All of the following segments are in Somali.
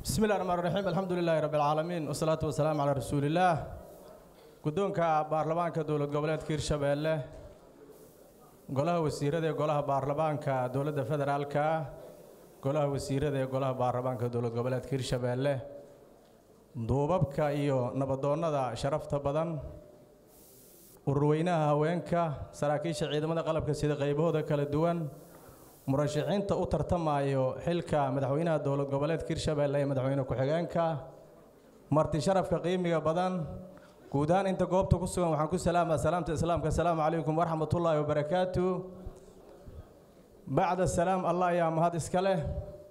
bismi illahi raxmaan raxiim alxamdu lilaahi rabbi alcaalamiin wasalaatu wasalaamu calaa rasuulillaah guddoonka baarlamaanka dowlad goboleedka hirshabeelle golaha wasiirada ee golaha baarlamaanka dowladda federaalka golaha wasiirada ee golaha baarlamaanka dowlad goboleedka hirshabeelle duubabka iyo nabadoonnada sharafta badan ururweynaha haweenka saraakiisha ciidamada qalabka sida qaybahooda kala duwan murashaxiinta u tartamayo xilka madaxweynaha dowlad goboleedka hirshabeelle ee madaxweyne ku-xigeenka marti sharafka qiimiga badan guud ahaan inta goobta ku sugan waxaan ku salaamaa salaamta islaamka asalaamu calaykum waraxmatullaahi wabarakaatu bacda salaam allah ayaa mahad iska leh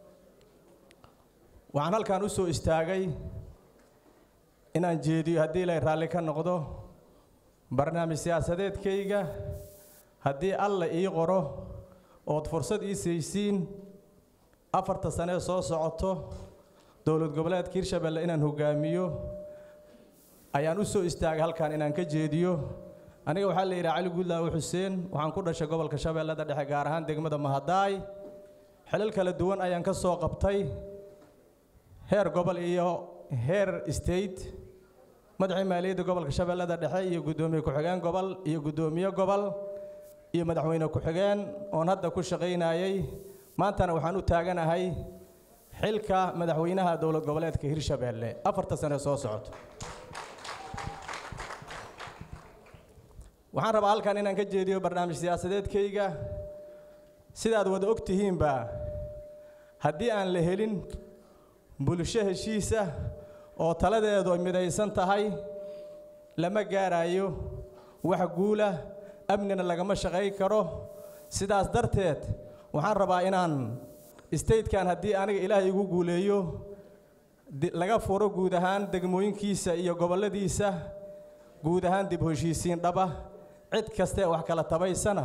waxaan halkan u soo istaagay inaan jeediyo haddii ilay raalli ka noqdo barnaamij siyaasadeedkayga haddii alla ii qoro ood fursad ii saysiin afarta sanee soo socoto dowlad goboleedka hirshabeelle inaan hogaamiyo ayaan u soo istaagay halkan inaan ka jeediyo aniga waxaa la yidhaha cali guudlaawe xuseen waxaan ku dhashay gobolka shabeellada dhexe gaar ahaan degmada mahadaay xilal kala duwan ayaan ka soo qabtay heer gobol iyo heer state madaxii maaliyadda gobolka shabeellada dhexe iyo guddoomiye ku-xigeen gobol iyo guddoomiye gobol iyo madaxweyne ku-xigeen oon hadda ku shaqaynayay maantana waxaan u taaganahay xilka madaxweynaha dowlad goboleedka hirshabeelle afarta sane soo socoto waxaan rabaa halkan inaan ka jeediyo barnaamij siyaasadeedkayga sidaad wada og tihiinba haddii aan la helin bulsho heshiisa oo taladeedu ay midaysan tahay lama gaarayo wax guula amnina lagama shaqayn karo sidaas darteed waxaan rabaa inaan statekan haddii aniga ilaahay igu guuleeyo laga furo guud ahaan degmooyinkiisa iyo gobolladiisa guud ahaan dib heshiisiin dhaba cid kastaee wax kala tabaysana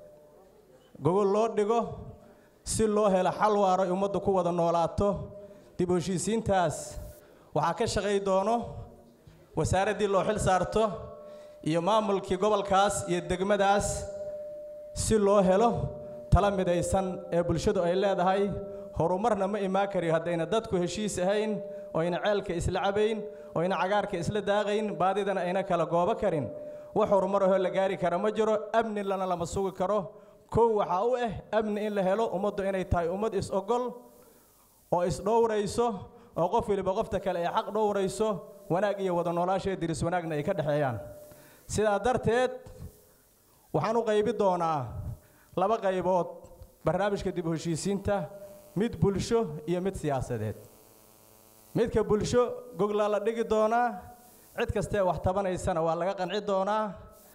gogol loo dhigo si loo helo xal waaro ay ummaddu ku wada noolaato dib heshiisiintaas waxaa ka shaqay doono wasaaraddii loo xil saarto iyo maamulkii gobolkaas iyo degmadaas si loo helo tala midaysan ee bulshadu ay leedahay horumarna ma imaan kariyo haddayna dadku heshiis ahayn oyna ceelka isla cabayn oyna cagaarka isla daaqayn baadidana ayna kala goobo karin wax horumar ahoo la gaari kara ma jiro amni lana lama sugi karo kow waxaa u ah amni in la helo ummaddu inay tahay ummad is-ogol oo is-dhowrayso oo qof weliba qofta kale ay xaq dhowrayso wanaag iyo wada noolaashee diris wanaagna ay ka dhexeeyaan sidaa darteed waxaan u qaybi doonaa laba qaybood barnaamijka dib u heshiisiinta mid bulsho iyo mid siyaasadeed midka bulsho goglaa la dhigi doonaa cid kastee wax tabanaysana waa laga qanci doonaa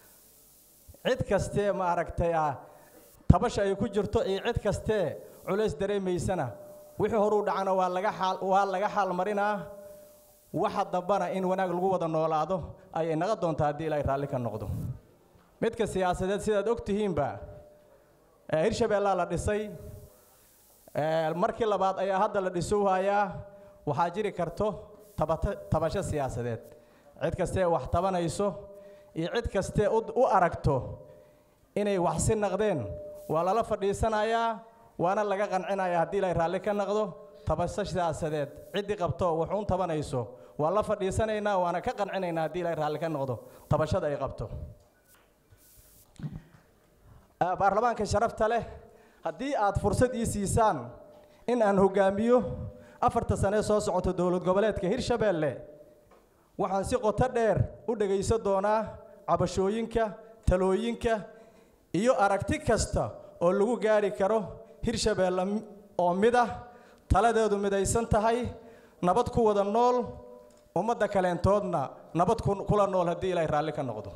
cid kastee ma aragtay ah tabasha ay ku jirto iyo cid kastee culays dareemaysana wixii horuu dhacana waa laga xaal waa laga xaal marinaa waxa dambana in wanaag lagu wada noolaado ayay naga doontaa haddii ilaahay raalli ka noqdo midka siyaasadeed sidaad og tihiinba hirshabeellaa la dhisay markii labaad ayaa hadda la dhisowhayaa waxaa jiri karto tabata tabasho siyaasadeed cid kastee wax tabanayso iyo cid kastee u aragto inay wax si naqdeen waa lala fadhiisanayaa waana laga qancinayaa haddii ilaahay raalli ka naqdo tabasho siyaasadeed ciddii qabto waxuun tabanayso waa la fadhiisanaynaa waana ka qancinaynaa haddii ilaahay raalli ka noqdo tabashada ay qabto baarlamaanka sharafta leh haddii aad fursad ii siisaan in aan hogaamiyo afarta sanee soo socoto dowlad goboleedka hirshabeelle waxaan si qoto dheer u dhegaysan doonaa cabashooyinka talooyinka iyo aragti kasta oo lagu gaari karo hirshabeelle oo mid ah taladeedu midaysan tahay nabad ku wada nool ummadda kaleentoodna nabad kula nool haddii ilaahay raalli ka noqdo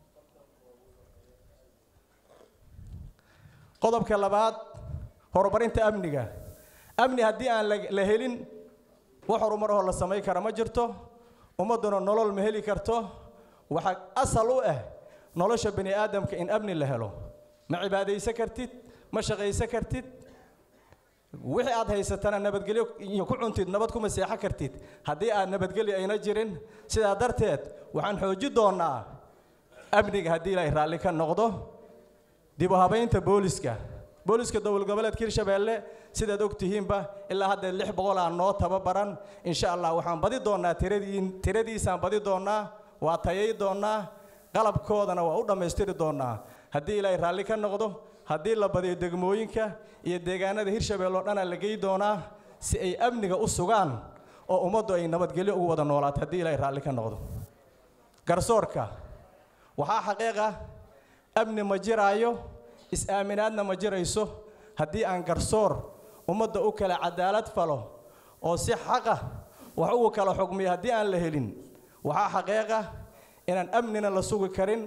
qodobka labaad horumarinta amniga amni haddii aan la helin wax horumar ahoo la samayn kara ma jirto ummadduna nolol ma heli karto waxaa asal u ah nolosha bani aadamka in amni la helo ma cibaadaysan kartid ma shaqaysan kartid wixii aad haysatana nabadgelyo iyo ku cuntid nabad kuma seexo kartid haddii aad nabadgelyo ayna jirin sidaa darteed waxaan xooji doonnaa amniga haddii ilaahay raalli ka noqdo dib u habaynta booliska booliska dowlad goboleedka hirshabeelle sidaad og tihiinba ilaa haddeed lix boqolaa noo tababaran insha allah waxaan badi doonnaa tiradiin tiradiisaan badi doonnaa waa tayay doonnaa qalabkoodana waa u dhammaystiri doonnaa haddii ilaahay raalli ka noqdo haddii la badiyo degmooyinka iyo deegaanada hirshabeelle oo dhanaa la gey doonaa si ay amniga u sugaan oo ummaddu ay nabadgelyo ugu wada noolaato haddii ilaahay raalli ka noqdo garsoorka waxaa xaqiiqa amni ma jiraayo is-aaminaadna ma jirayso haddii aan garsoor ummadda u kala cadaalad falo oo si xaqa wax ugu kala xugmiyo haddii aan la helin waxaa xaqiiqa inaan amnina la sugi karin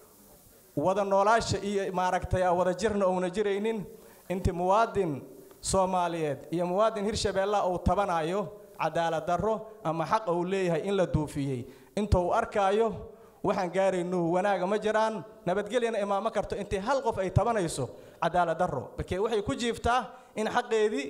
wada noolaasha iyo maaragtay wada jirna ouna jiraynin intii muwaadin soomaaliyeed iyo muwaadin hirshabeellaha uu tabanayo cadaalad darro ama xaq uu leeyahay in la duufiyey inta uu arkaayo waxaan gaarayno wanaaga ma jiraan nabadgelyana imaamo karto intii hal qof ay tabanayso cadaalad darro markee waxay ku jiiftaa in xaqeedii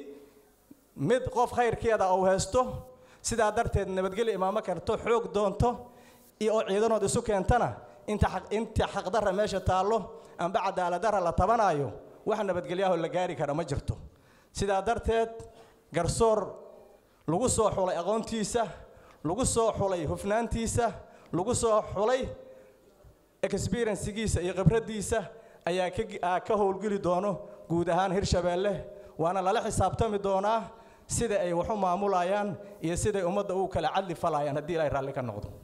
mid qof khayrkeeda uu haysto sidaa darteed nabadgelyo imaamo karto xoog doonto iyo oo ciidanood isu keentana inta inta xaqdarra meesha taallo amba cadaaladdarra la tabanaayo wax nabadgelyaho la gaari kara ma jirto sidaa darteed garsoor lagu soo xulay aqoontiisa lagu soo xulay hufnaantiisa lagu soo xulay experiencigiisa iyo khibraddiisa ayaa ka ka howlgeli doono guud ahaan hirshabeelle waana lala xisaabtami doonaa sida ay wax u maamulayaan iyo siday ummadda u kala cadli falayaan haddii ilaahay raalli ka noqdo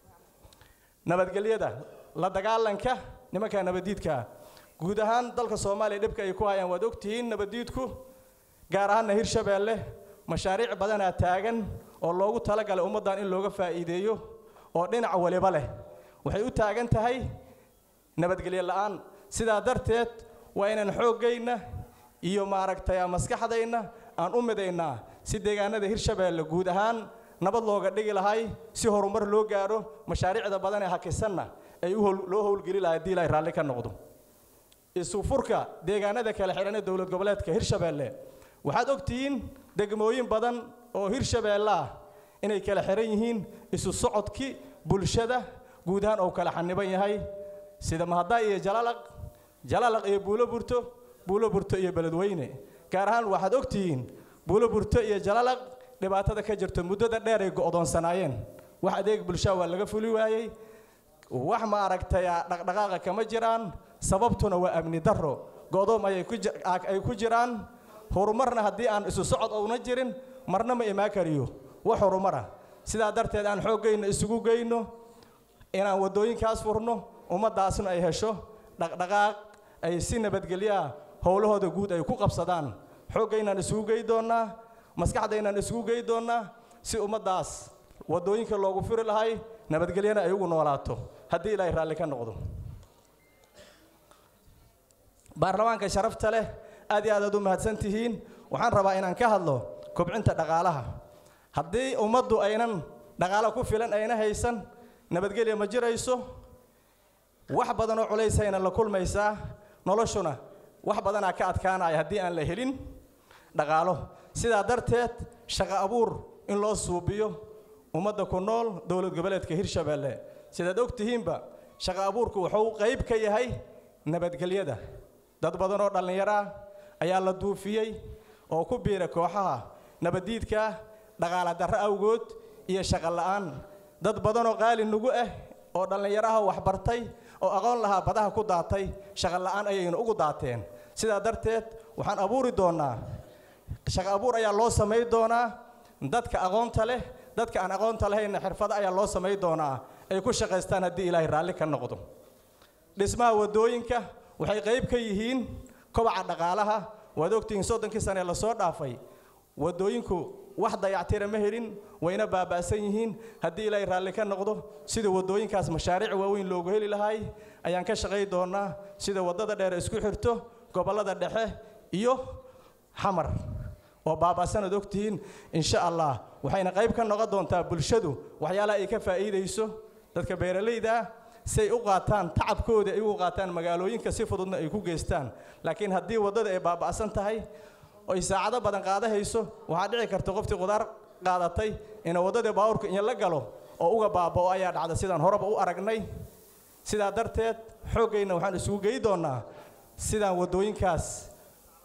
nabadgelyada la dagaalanka nimanka nabaddiidka guud ahaan dalka soomaaliya dhibka ay ku hayaan waad ogtihiin nabaddiidku gaar ahaanna hirshabeelle mashaariic badanaa taagan oo loogu talagalay ummaddan in looga faa'iideeyo oo dhinac waliba leh waxay u taagan tahay nabadgelyo la'aan sidaa darteed waa inaan xooggayna iyo maaragtay maskaxdayna aan u midaynaa si deegaanada hirshabeelle guud ahaan nabad looga dhigi lahay si horumar loo gaadho mashaariicda badan ee hakisanna ay u loo howlgeli lahay haddii ilaahay raalli ka noqdo isu furka deegaanada kala xidhan ee dowlad goboleedka hirshabeelle waxaad ogtihiin degmooyin badan oo hirshabeelle ah inay kala xihan yihiin isu socodkii bulshada guud ahaan uu kala xaniban yahay sida mahaddaa iyo jalalaq jalalaq iyo buulo burto buulo burto iyo beledweyne gaar ahaan waxaad ogtihiin buulo burto iyo jalalaq dhibaatada ka jirto muddada dheer ay go'doonsanaayeen wax adeeg bulshaa waa laga fuli waayey wax maaragtay dhaqdhaqaaqa kama jiraan sababtuna waa amni darro go'doom ayay ku jiraan horumarna haddii aan isu socod ouna jirin marna ma imaan kariyo wax horumara sidaa darteed aan xooggayna isugu geyno inaan waddooyinkaas furno ummaddaasna ay hesho dhaqdhaqaaq ay si nabadgelyaa howlahooda guud ay ku qabsadaan xooggaynaan isugu gey doonnaa maskaxdaynaan isugu gey doonnaa si ummaddaas waddooyinka loogu furi lahay nabadgelyana ay ugu noolaato haddii ilaahay raalli ka noqdo baarlamaanka sharafta leh aad iyo aad aad u mahadsan tihiin waxaan rabaa inaan ka hadlo kobcinta dhaqaalaha haddii ummaddu aynan dhaqaalo ku filan ayna haysan nabadgelya ma jirayso wax badan oo culaysayna la kulmaysaa noloshuna wax badanaa ka adkaanaya haddii aan la helin dhaqaalo sidaa darteed shaqo abuur in loo suubiyo ummadda ku nool dowlad goboleedka hirshabeelle sidaad og tihiinba shaqo abuurku wuxuu qayb ka yahay nabadgelyada dad badan oo dhallinyaro ah ayaa la duufiyey oo ku biira kooxaha nabaddiidka dhaqaala darro awgood iyo shaqo la'aan dad badanoo qaali nugu ah oo dhallinyaraha waxbartay oo aqoon lahaa badaha ku daatay shaqo la'aan ayaynu ugu daateen sidaa darteed waxaan abuuri doonnaa shaqo abuur ayaa loo samay doonaa dadka aqoonta leh dadka aan aqoonta lahayna xirfado ayaa loo samay doonaa ay ku shaqaystaan haddii ilaahay raalli ka noqdo dhismaha waddooyinka waxay qayb ka yihiin kobaca dhaqaalaha waad ogtihiin soddonkii sane lasoo dhaafay waddooyinku wax dayactira ma helin wayna baaba'san yihiin haddii ilaahay raalli ka noqdo sida waddooyinkaas mashaariic waaweyn loogu heli lahay ayaan ka shaqay doonnaa sida waddada dheer isku xirto gobollada dhexe iyo xamar oo baaba'sanaad ogtihiin insha allah waxayna qayb ka noqon doontaa bulshadu waxyaalaha ay ka faa'iidayso dadka beeralayda ah si ay u qaataan tacabkooda ay ugu qaataan magaalooyinka si fududna ay ku geystaan laakiin haddii waddada ay baaba'san tahay oy saacado badan qaadahayso waxaa dhici karta qoftii qudaar qaadatay ina waddadii baawurka in la galo oo uga baaba'o ayaa dhacda sidaan horeba u aragnay sidaa darteed xooggayna waxaan isugu gey doonnaa sidaan waddooyinkaas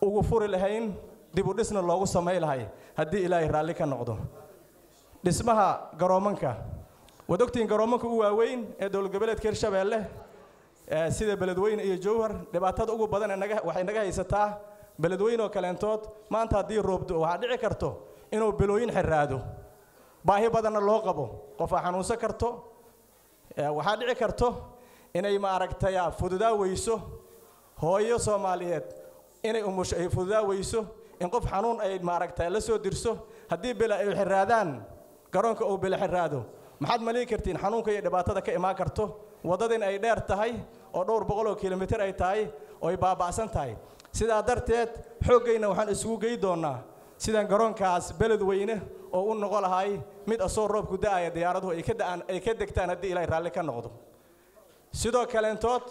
ugu furi lahayn dib u dhisna loogu samay lahay haddii ilaahay raalli ka noqdo dhismaha garoomanka waad ogtihiin garoomanka ugu waaweyn ee dowlad goboleedka hirshabeelle sida beledweyne iyo jowhar dhibaatada ugu badan naga waxay naga haysataa beledweyne oo kaleentood maanta haddii roobdo waxaa dhici karto inuu bilooyin xiraado baahi badanna loo qabo qof aa xanuunsan karto waxaa dhici karto inay maaragtay fududaa weyso hooyo soomaaliyeed inay umusho ay fududaa weyso in qof xanuun ay maaragtay la soo dirso haddii bela ay xiraadaan garoonka uu bela xiraado maxaad malii kartiin xanuunka iyo dhibaatada ka imaan karto waddadin ay dheer tahay oo dhowr boqol oo kilomitir ay tahay oo ay baaba'san tahay sidaa darteed xooggayna waxaan isugu gey doonnaa sidaan garoonkaas beled weyne oo u noqo lahay mid asoo roobku da'aya diyaaraduhu ay ka da'aan ay ka degtaan haddii ilaahay raalli ka noqdo sidoo kaleentood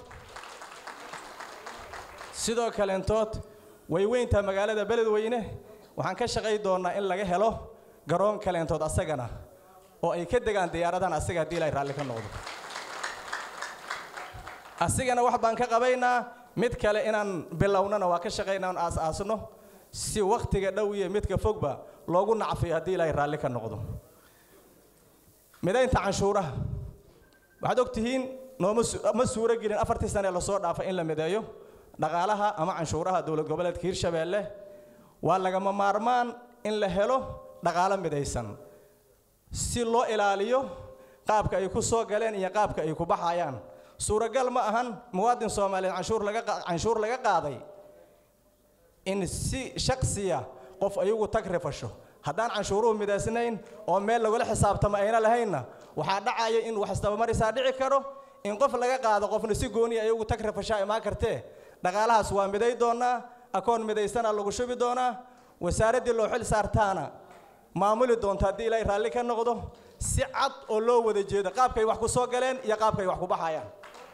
sidoo kaleentood way weyntaa magaalada beledweyne waxaan ka shaqay doonnaa in laga helo garoon kaleentood asagana oo ay ka degaan diyaaradahan asaga haddii ilaahay raalli ka noqdo asigana wax baan ka qabaynaa mid kale inaan bilownana waa ka shaqaynaa on aas-aasno si wakhtiga dhow iyo midka fogba loogu nacfiyo haddii ilaahay raalli ka noqdo midaynta canshuuraha waxaad og tihiin nooma ma suuro gelin afartii sane ee lasoo dhaafay in la mideeyo dhaqaalaha ama canshuuraha dowlad goboleedka hirshabeelle waa lagama maarmaan in la helo dhaqaalo midaysan si loo ilaaliyo qaabka ay ku soo galeen iyo qaabka ay ku baxayaan suuragal ma ahan muwaadin soomaaliyeed canshuur laga canshuur laga qaaday in si shaksiya qof ayagu tag rifasho haddaan canshuuruhu midaysnayn oo meel lagula xisaabtamo ayna lahaynna waxaa dhacaya in wax isdabamarisaa dhici karo in qof laga qaado qofna si gooniya ayagu tag rifashaa imaan kartee dhaqaalahaas waa miday doonaa akoon midaysanaa lagu shubi doonaa wasaaraddii loo xil saartaana maamuli doonta haddii ilaahay raalli ka noqdo si cad oo loo wada jeedo qaabkay wax ku soo galeen iyo qaabkay wax ku baxayaan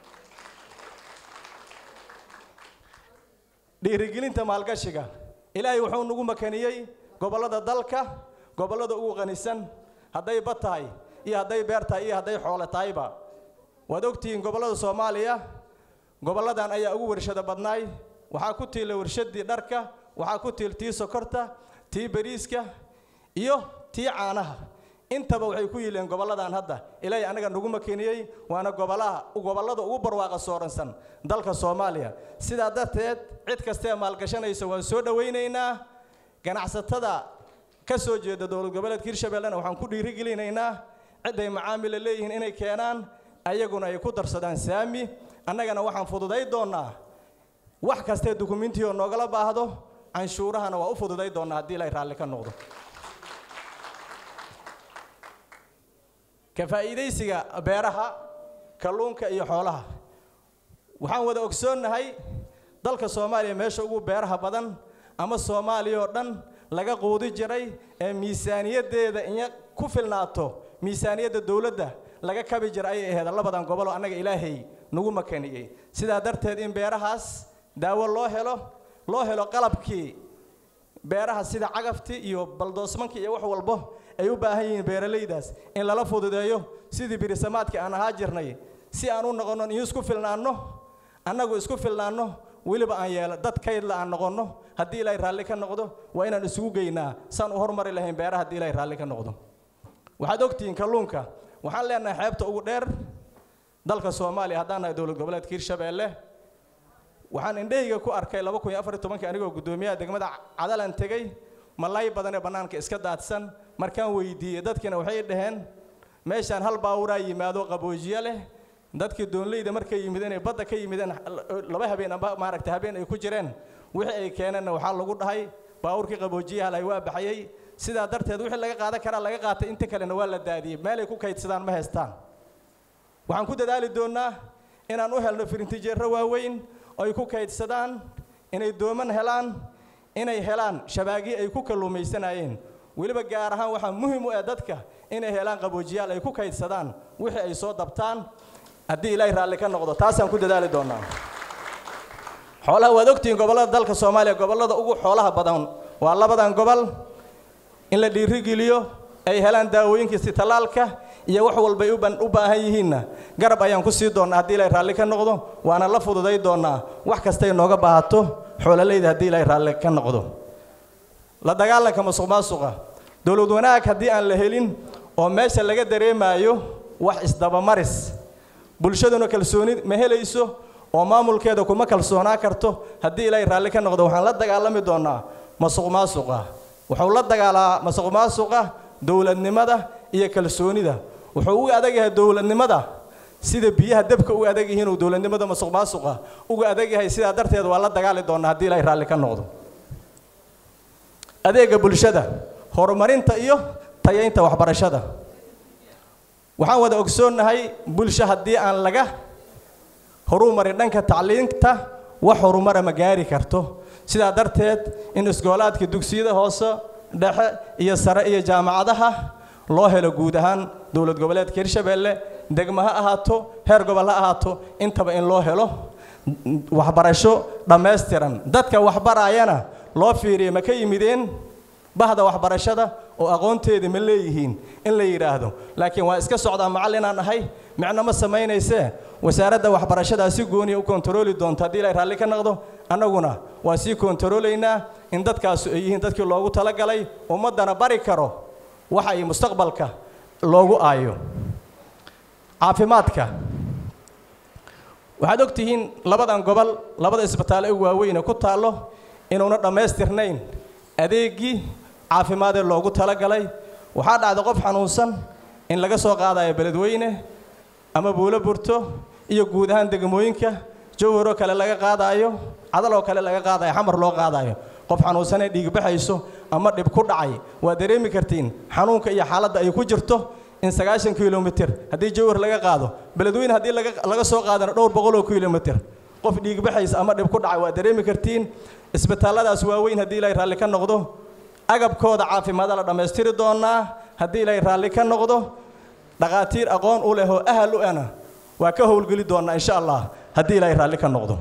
dhiirigelinta maalgashiga ilaahay wuxuu nagu makaniyey gobollada dalka gobollada ugu qanisan hadday bad tahay iyo hadday beer tahay iyo hadday xoole tahayba waad ogtihiin gobollada soomaaliya gobolladan ayaa ugu warshado badnaay waxaa ku tiila warshaddii dharka waxaa ku tiil tii sokorta tii bariiska iyo tii caanaha intaba waxay ku yiileen gobolladan hadda ilaahay anaga nagu makeniyey waana gobolaha gobollada ugu barwaaqa sooransan dalka soomaaliya sidaa darteed cid kastee maalgashanaysa waan soo dhowaynaynaa ganacsatada ka soo jeeda dowlad goboleedka hirshabellena waxaan ku dhiirigelinaynaa cidday macaamila leeyihiin inay keenaan ayaguna ay ku darsadaan saami annagana waxaan fududay doonnaa wax kastee dukumentiyoo noogala baahdo canshuurahana waa u fududay doonnaa haddii ilaahay raalli ka noqdo ka faa'iidaysiga beeraha kalluunka iyo xoolaha waxaan wada ogsoonnahay dalka soomaaliya meesha ugu beeraha badan ama soomaaliya oo dhan laga quudi jiray ee miisaaniyaddeeda inya ku filnaato miisaaniyadda dowladda laga kabi jira ayay ahayd labadan gobol oo annaga ilaahay nagu makaniyey sidaa darteed in beerahaas daawo loo helo loo helo qalabkii beeraha sida cagaftii iyo baldoosmankii iyo wax walbo ay u baahan yihiin beeralaydaas in lala fududeeyo sidii birisamaadkii aan ahaa jirnay si aan u noqonno iyo isku filnaanno annagu isku filnaanno weliba aan yeelo dad kaydla aan noqonno haddii ilaahay raalli ka noqdo waa inaan isugu geynaa saan u hormari lahayn beeraha haddii ilaahay raalli ka noqdo waxaad ogtihiin kalluunka waxaan leenahay xeebta ugu dheer dalka soomaaliya haddaan nahay dowlad goboleedka hirshabeelle waxaan indhahayga ku arkay laba kun iyo afar iyo tobankii anigoo guddoomiyaha degmada cadalan tegey malay badan ee bannaanka iska daadsan markaan weydiiyey dadkiina waxay dhaheen meeshaan hal baawuraa yimaado qaboojiye leh dadkii doonleyda markay yimideen ee badda ka yimideen laba habeen amba maaragtay habeen ay ku jireen wixii ay keeneenna waxaa lagu dhahay baawurkii qaboojiyaha lay waa baxayey sidaa darteed wixii laga qaadan karaa laga qaatay inta kalena waa la daadiyey meelay ku kaydsadaan ma haystaan waxaan ku dadaali doonnaa inaan u helno firintijeerro waaweyn oo ay ku kaydsadaan inay dooman helaan inay helaan shabaagii ay ku kalluumaysanayeen weliba gaar ahaan waxaa muhim u ah dadka inay helaan qaboojiyaal ay ku kaydsadaan wixii ay soo dabtaan haddii ilaahay raalli ka noqdo taasaan ku dadaali doonnaa xoolaha waad ogtihiin gobollada dalka soomaaliya gobollada ugu xoolaha badan waa labadan gobol in la dhiirigeliyo ay helaan daawooyinkiisi tallaalka iyo wax walbay u baahan yihiinna garab ayaan ku sii doonnaa haddii ilaahay raalli ka noqdo waana la fududay doonnaa wax kastay nooga baahato xoololeyda haddii ilaahay raalli ka noqdo la dagaalanka musuq maasuqa dowlad wanaag haddii aan la helin oo meesha laga dareemaayo wax isdabamaris bulshaduna kalsooni ma helayso oo maamulkeeda kuma kalsoonaa karto haddii ilaahay raalli ka noqdo waxaan la dagaalami doonaa masuq maasuqa wuxuu la dagaalaa masuq maasuqa dowladnimada iyo kalsoonida wuxuu uga adag yahay dowladnimada sida biyaha dabka uga adag yihiin uu dowladnimada masuq maasuqa uga adag yahay sidaa darteed waa la dagaali doonaa haddii ilaahay raalli ka noqdo adeega bulshada horumarinta iyo tayaynta waxbarashada waxaan wada ogsoonnahay bulsho haddii aan laga horumarin dhanka tacliinta wax horumara ma gaari karto sidaa darteed in iskoolaadka dugsiyada hoose dhexe iyo sare iyo jaamacadaha loo helo guud ahaan dowlad goboleedka hirshabeelle degmo ha ahaato heer gobol ha ahaato intaba in loo helo waxbarasho dhammaystiran dadka waxbarayana loo fiiriya ma ka yimideen bahda waxbarashada oo aqoonteeda ma leeyihiin in la yidhaahdo laakiin waa iska socdaa macallinaan ahay micno ma samaynaysee wasaaradda waxbarashadaa si gooniya u kontarooli doonto haddii ilaahay raalli ka noqdo annaguna waa sii kontaroolaynaa in dadkaasu ay yihiin dadkii loogu talagalay ummaddana bari karo waxa ay mustaqbalka loogu aayo caafimaadka waxaad og tihiin labadan gobol labada isbitaale u waaweyne ku taallo inuuna dhammaystirnayn adeeggii caafimaadee loogu talagalay waxaa dhacda qof xanuunsan in laga soo qaadayo beledweyne ama buulo burto iyo guud ahaan degmooyinka jawharoo kale laga qaadaayo cadaloo kale laga qaadayo xamar loo qaadayo qof xanuunsanee dhiigbaxayso ama dhib ku dhacay waa dareemi kartiin xanuunka iyo xaaladda ay ku jirto in sagaashan kilomitir haddii jawhar laga qaado beledweyne haddii laga soo qaadana dhowr boqoloo kilomitir qof dhiigbaxaysa ama dhib ku dhacay waa dareemi kartiin isbitaalladaas waaweyn haddii ilaahay raalli ka noqdo agabkooda caafimaada la dhammaystiri doonaa haddii ilaahay raalli ka noqdo dhakhaatiir aqoon u leh oo ahal u ana waa ka howlgeli doonaa insha allah haddii ilaahay raalli ka noqdo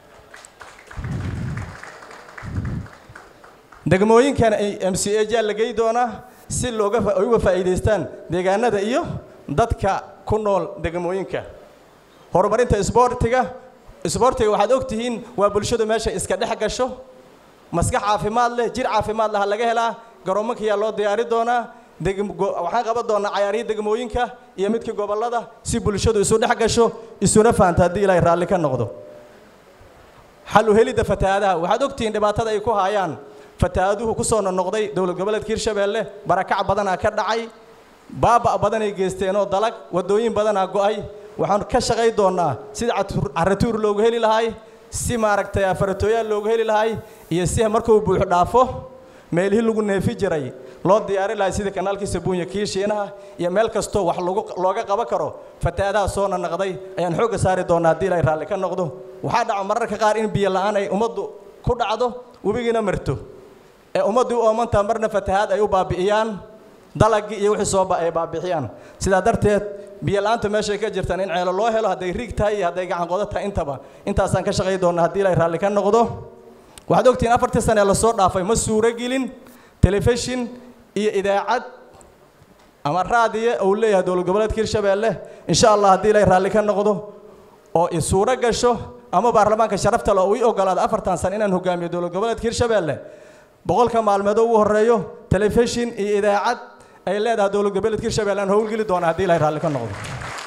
degmooyinkan ay m c a jaa la gey doonaa si looga ay uga faa'iidaystaan deegaanada iyo dadka ku nool degmooyinka horumarinta isboortiga isboortiga waxaad og tihiin waa bulshadu meesha iska dhex gasho maskax caafimaad leh jir caafimaad laha laga helaa garoomankayaa loo diyaari doonaa waxaan qaban doonaa cayaarihii degmooyinka iyo midkii gobollada si bulshadu isu dhex gasho isuna fahanto haddii ilaahay raalli ka noqdo xal u helidda fatahaadaha waxaad ogtihiin dhibaatada ay ku haayaan fatahaaduhu ku soo noqnoqday dowlad goboleedka hirshabeelle barakac badanaa ka dhacay baaba' badanay geysteenoo dalag waddooyin badanaa go'ay waxaan ka shaqay doonnaa sida carratuur loogu heli lahay si maaragtay afaratooyaal loogu heli lahay iyo si markuu buux dhaafo meelihii lagu neefi jiray loo diyaari lahay sida kanaalkii sabuunya kii shiinaha iyo meel kastoo wax looga qaban karo fatahaadaha soo nanaqday ayaan xoogga saari doonnaa haddii ilaahay raalli ka noqdo waxaa dhaca mararka qaar in biyo la'aan ay ummaddu ku dhacdo webigiina marto ee ummaddii u oomantaa marna fatahaad ay u baabi'iyaan dalagii iyo wixii sooba ay baabixiyaan sidaa darteed biyo la'aanta meeshay ka jirtaan in ceelo loo helo hadday riig tahay iyo hadday gacan qodo tahay intaba intaasaan ka shaqay doonnaa haddii ilaahay raalli ka noqdo waxaad ogtihiin afartii sane ee lasoo dhaafay ma suuro gelin telefishin iyo idaacad ama raadiye uu leeyahay dowlad goboleedka hirshabeelle insha allah haddii ilaahay raalli ka noqdo oo i suuro gasho ama baarlamaanka sharafta le oo ii ogolaado afartan sane inaan hogaamiyo dowlad goboleedka hirshabeelle boqolka maalmeed ugu horreeyo telefishin iyo idaacad ay leedahay dowlad goboleedka hirshabeelle aan howlgeli doona haddii ilaahay raalli ka noqdo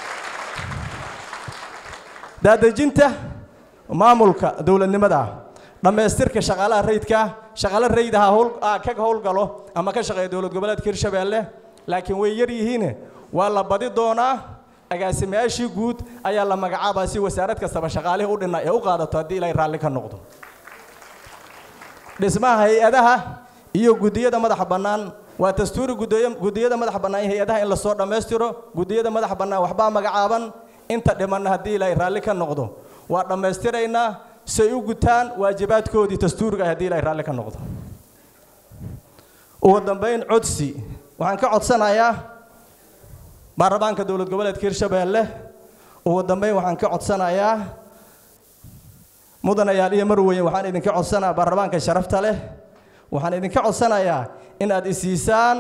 daadejinta maamulka dowladnimada dhammaystirka shaqaalaha rayidka shaqaale rayid aha howl ka howlgalo ama ka shaqeeya dowlad goboleedka hirshabeelle laakiin way yar yihiin waa la badi doonaa agaasimayaashii guud ayaa la magacaabaa si wasaarad kastaba shaqaalihii u dhinna ee u qaadato haddii ilaahay raalli ka noqdo dhismaha hay-adaha iyo guddiyada madaxa bannaan waa dastuuri guddiyada madaxa bannaan iyo hay-adaha in lasoo dhammaystiro guddiyada madaxa bannaan waxbaa magacaaban inta dhimanna haddii ilaahay raalli ka noqdo waa dhammaystiraynaa say u gutaan waajibaadkoodii dastuuriga haddii ilaahay raalli ka noqdo ugu dambayn codsi waxaan ka codsanayaa baarlamaanka dowlad goboleedka hirshabeelle ugu dambayn waxaan ka codsanayaa mudanayaal iyo marweyn waxaan idinka codsanayaa baarlamaanka sharafta leh waxaan idinka codsanayaa in aad isiisaan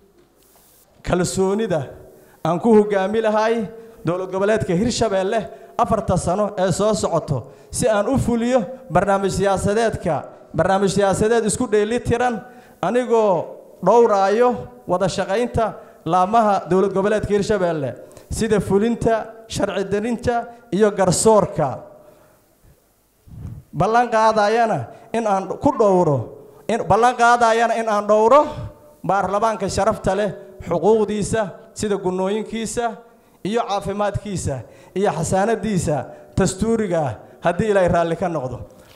kalsoonida aan ku hogaami lahay dowlad goboleedka hirshabeelle afarta sano ee soo socoto si aan u fuliyo barnaamij siyaasadeedka barnaamij siyaasadeed isku dheeli tiran anigoo dhowraayo wada shaqaynta laamaha dowlad goboleedka hirshabeelle sida fulinta sharci darinta iyo garsoorka ballan qaadayana in aan ku dhowro ballan qaadayana in aan dhowro baarlamaanka sharafta leh xuquuqdiisa sida gunnooyinkiisa iyo caafimaadkiisa iyo xasaanadiisa dastuuriga ah haddii ilaahay raalli ka noqdo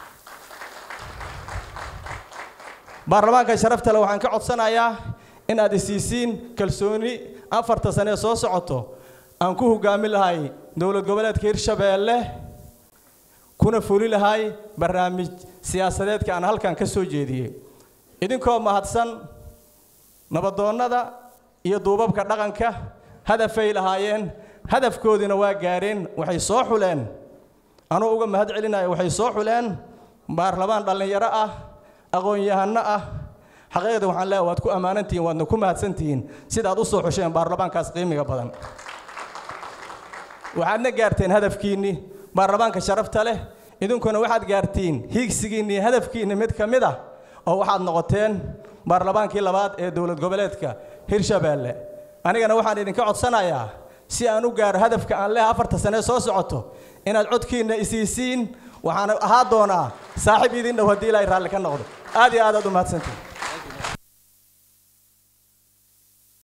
baarlamaanka sharafta leh waxaan ka codsanayaa in aad isiisiin kalsooni afarta sane ee soo socoto aan ku hogaami lahay dowlad goboleedka hirshabeelle kuna fuli lahay barnaamij siyaasadeedka aan halkan ka soo jeediyey idinkoo mahadsan nabadoonnada iyo duubabka dhaqanka hadafay lahaayeen hadafkoodiina waa gaareen waxay soo xuleen anuu uga mahad celinaya waxay soo xuleen baarlamaan dhallinyaro ah aqoon-yahanno ah xaqiiqda waxaan leeyahay waad ku ammaanantihiin waadna ku mahadsantihiin sidaad u soo xusheen baarlamaankaas qiimiga badan waxaadna gaarteen hadafkiinnii baarlamaanka sharafta leh idinkuna waxaad gaartiin hiigsigiinnii hadafkiinni mid ka mid ah oo waxaad noqoteen baarlamaankii labaad ee dowlad goboleedka hirshabeelle anigana waxaan idinka codsanayaa si aan u gaaro hadafka aan leeha afarta sane soo socoto inaad codkiinna isiisiin waxaana ahaa doonaa saaxiib idin dhow haddii ilaahay raalli ka noqdo aad iyo aad aad u mahadsantihin